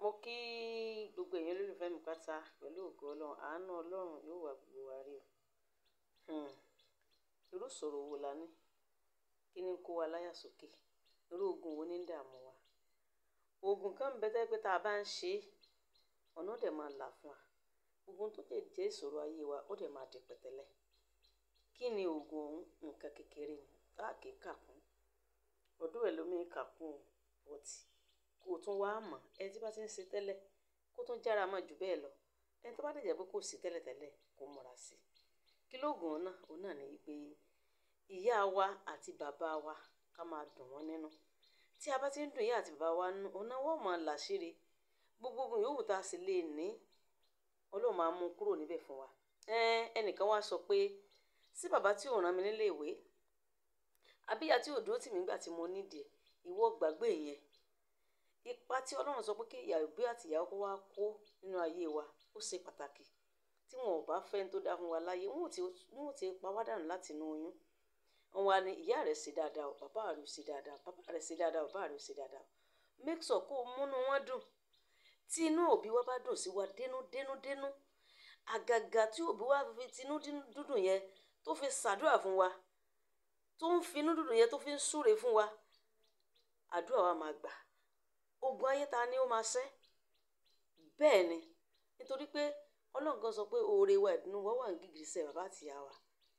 mo kí gbogbo èèyàn olólùfẹ́ mi pátá pẹ̀lú ògo ọlọ́run àánú ọlọ́run yóò wà gbogbo wa rí o Hmm. irú ìṣòro wo la ní kí ni ń kó wa láyà sókè irú ogun wo ní ń dààmú wa oògùn kan ń bẹ tẹ́ pé tá a bá ń ṣe é ọ̀nà dẹ̀ máa là fún wa ogun tó lè jẹ́ ìṣòro ayé wa ó dẹ̀ máa di pẹ̀tẹ́lẹ̀ kí ni oògùn ọ̀hún nǹkan kékeré ni tá a kì í kà kún ọdún ẹ̀ lómi kà kún ọtí kó o tún wá mọ̀ ẹ tí bá ti ń ṣe tẹ́lẹ̀ kó tún jára mọ́ jù bẹ́ẹ̀ lọ ẹni tó bá dẹ̀ jẹ́ pé kò sí tẹ́lẹ̀tẹ́lẹ̀ kó múra sí i kí lóògùn náà òun náà ní pé ìyá wa àti bàbá wa ká máa dùn wọ́n nínú tí a bá ti ń dùn ìyá àti bàbá wa nínú òun náà wọ́n máa làṣírí gbogbo ogun yòówù tá a sì lè ní ọlọ́run máa mú kúrò níbẹ̀ fún wa ẹnìkan wá sọ pé sí bàbá tí ò rán mi nílé ìwé àbí ìyá tí ò dúró tì mí nígbà tí mo nídìí ìwọ gbàgbé yẹn ipa tí ọlọ́run sọ pé kí ìyá òbí àti ìyá ọkọ wa kó nínú ayé wa ó ṣe pàtàkì tí wọn ò bá fẹ́ tó dá fún wa láyé wọn ò ti wọn ò ti pa wá dànù láti inú oyún wọn wá ní ìyá rẹ̀ ṣe dáadáa o bàbá rẹ̀ ṣe dáadáa bàbá rẹ̀ ṣe dáadáa o bàbá rẹ̀ ṣe dáadáa o make sure kó o múnú wọn dùn tí inú òbí wa bá dùn sí wa dénú dénú dénú àgàgà tí òbí wa fi tinú dúdùn yẹn tó fi ṣàdúrà fún wa tó ń finú dúdùn yẹn tó fi ń súre fún wa àdúrà wa máa gbà ogun ayé ta ni ó máa ṣẹ́ bẹ́ẹ̀ ni nítorí pé ọlọ́run kan sọ pé oore wa ìdùnnú wa wà ní gìgísẹ̀ bàbá àtìyá wa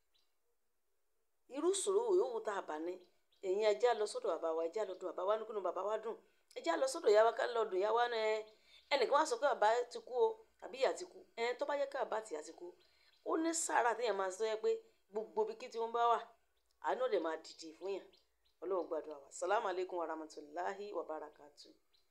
irú ìṣòro yòówù tá a bá ní ẹ̀yin ẹja lọ sọ́dọ̀ bàbá wa ẹja lọ dùn bàbá wa nínú bàbá wa dùn ẹja lọ sọ́dọ̀ ìyá wa ká lọ dùn ìyá wa náà ẹnìkan wá sọ pé bàbá ti kú o àbí ìyá ti kú ẹ tó bá yẹ ká bàbá àtìyá ti kú ó ní sàárà téèyàn máa sọ yẹ pé gbogbo ibi kí tí wọ́n bá wà àánú lè máa dìde fún yàn ọlọ́run gbàdúrà wa salamu alaykum wa rahmatulahi wa barakatuh.